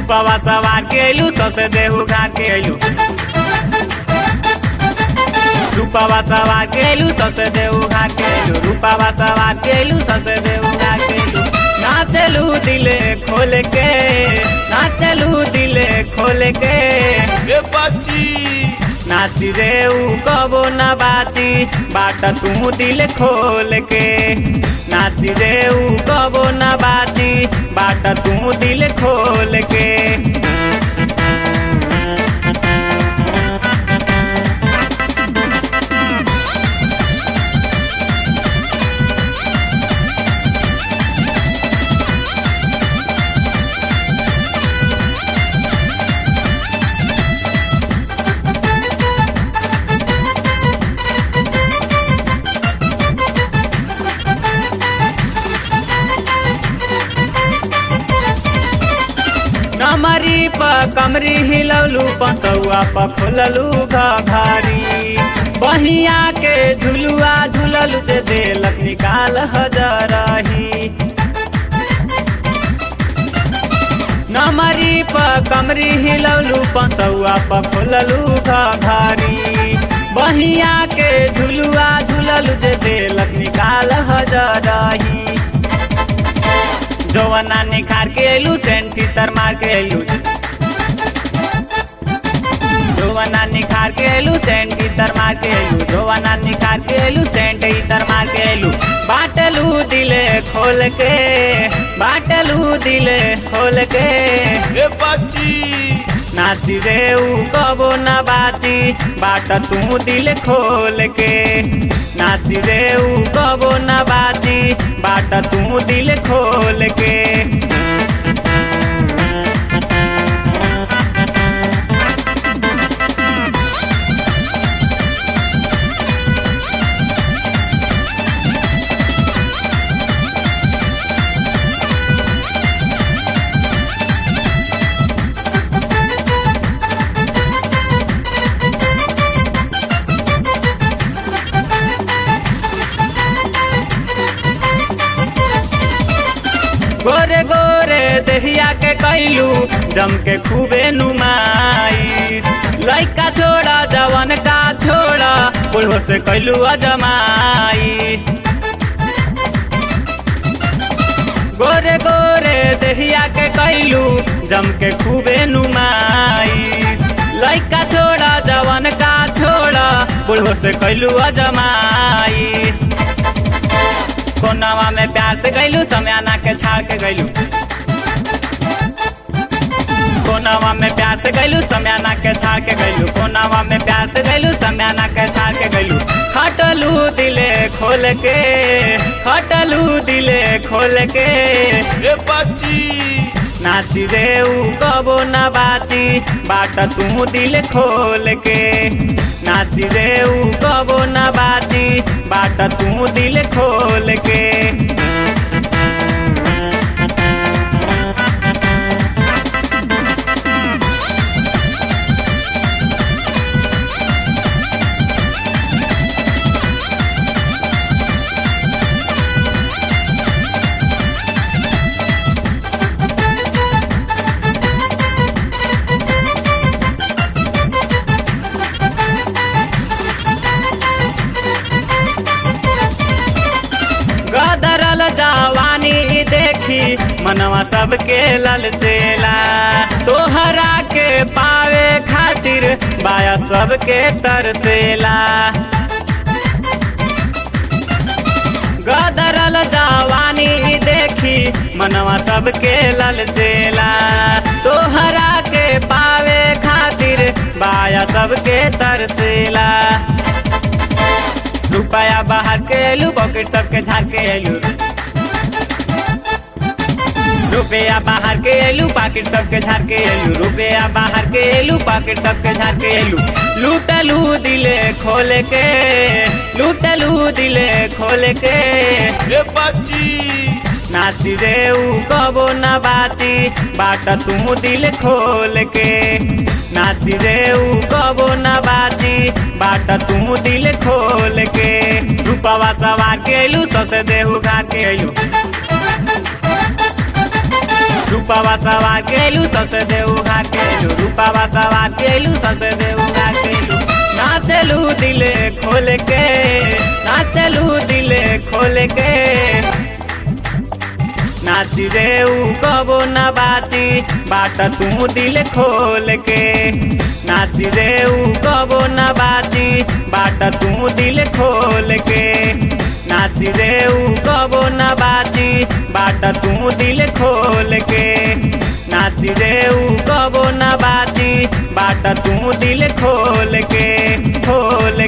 रूपवा सवार के अइलू सौसे देहू घाट के अइलू रूपवा सवार के अइलू सौसे देहू घाट के अइलू रूपवा सवार के अइलू सौसे देहू घाट के अइलू नाचलू दिले खोल के नाचलू दिले खोल के ए बाची नाची रे ऊ कबो न बाची बाट तू दिल खोल के नाची रे ऊ कबो न बाची बाट तू दिल खोल के नमरी प कमरी हिलौलू पसौआ प खोललू घारी बहिया के झुलुआ झुललू ते देलक निकाल हजरही नमरी प कमरी हिलौलू पसौआ प खोललू घारी बहिया के झुलुआ झुललू जे देलक निकाल हजरही जवाना निखार के अइलू सेंट चितर मार के अइलू जवाना निखार के अइलू सेंट चितर मार के अइलू जवाना निखार के अइलू सेंट इतर मार के अइलू बाटलू दिले खोल के बाटलू दिले खोल के ए बाची नाची रे ऊ कबो न बाची बाट तू दिल खोल के नाची रे ऊ कबो न बाची बाट तू दिल खोल के गोरे गोरे दहिया के कैलू जम के खूबे नुमाइश लइका छोड़ा जवन का छोड़ा बुढ़ो से कैलू अजमाइश गोरे गोरे दहिया के कैलू जम के खूबे नुमाइश लइका छोड़ा जवन का छोड़ा बुढ़ो से कैलू अजमाइश कोनावा में प्यार से गैलू समयाना के छाड़ के गैलू कोनावा में प्यार से गैलू समयाना के छाड़ के गैलू कोनावा में प्यार से गैलू समयाना के छाड़ के गैलू हटलू दिले खोल के हटलू दिले खोल के ए बाची नाची रे ऊ कबो न बाची बाट तू दिल खोल के नाची रे ऊ कबो न बाची बाट तू दिल खोल के गदरल जवानी देखी मनवा सबके ललचेला तोहरा के पावे खातिर बाया सबके तरसेला गदरल जवानी देखी मनवा सबके ललचेला तोहरा के पावे खातिर बाया सबके तरसेला रुपया बाहर के एलू पॉकेट सबके झाड़ के एलू रुपया बाहर के एलू पॉकेट सबके झाड़ के एलू रुपया बाहर के एलू पॉकेट सबके झाड़ के एलू लूटलू दिले खोल के लूटलू दिले खोल के ए बाची नाची रे ऊ कबो न बाची बाट तू दिल खोल के नाची रे ऊ कबो न बाची बाट तू दिल खोल के रूपवा सवार के अइलू ससे देहू घाट के अइलू रूपावा सवार केलू सबसे देऊ घा केलू रूपावा सवार केलू सबसे देऊ घा केलू नाचलू दिले खोल के नाचलू दिले खोल के नाच रे ऊ कबो न बाची बाट तू दिल खोल के नाच रे ऊ कबो न बाची बाट तू दिल खोल के नाच रे ऊ कबो न बाची बाट तू दिल खोल के नाच रे ऊ कबो न बाची बाट तू दिल खोल के खोल